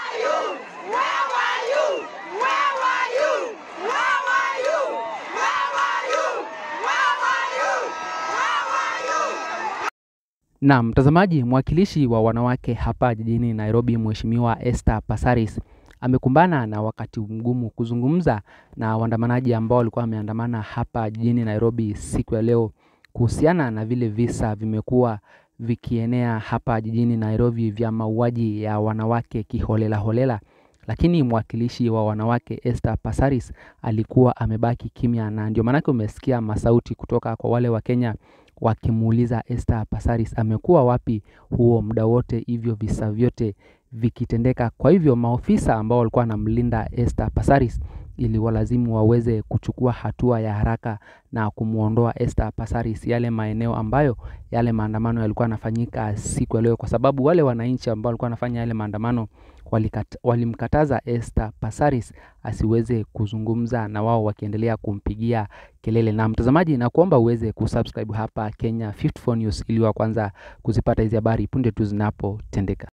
Na mtazamaji, mwakilishi wa wanawake hapa jijini Nairobi, Mheshimiwa Esther Passaris amekumbana na wakati mgumu kuzungumza na waandamanaji ambao walikuwa wameandamana hapa jijini Nairobi siku ya leo kuhusiana na vile visa vimekuwa vikienea hapa jijini Nairobi vya mauaji ya wanawake kiholela holela. Lakini mwakilishi wa wanawake Esther Passaris alikuwa amebaki kimya, na ndio maanake umesikia masauti kutoka kwa wale wa Kenya wakimuuliza Esther Passaris amekuwa wapi huo muda wote, hivyo visa vyote vikitendeka. Kwa hivyo maofisa ambao walikuwa wanamlinda Esther Passaris ili walazimu waweze kuchukua hatua ya haraka na kumwondoa Esther Passaris yale maeneo ambayo yale maandamano yalikuwa yanafanyika siku ya leo, kwa sababu wale wananchi ambao walikuwa wanafanya yale maandamano walikata, walimkataza Esther Passaris asiweze kuzungumza na wao wakiendelea kumpigia kelele. Na mtazamaji, na kuomba uweze kusubscribe hapa Kenya 54 News ili wa kwanza kuzipata hizi habari punde tu zinapotendeka.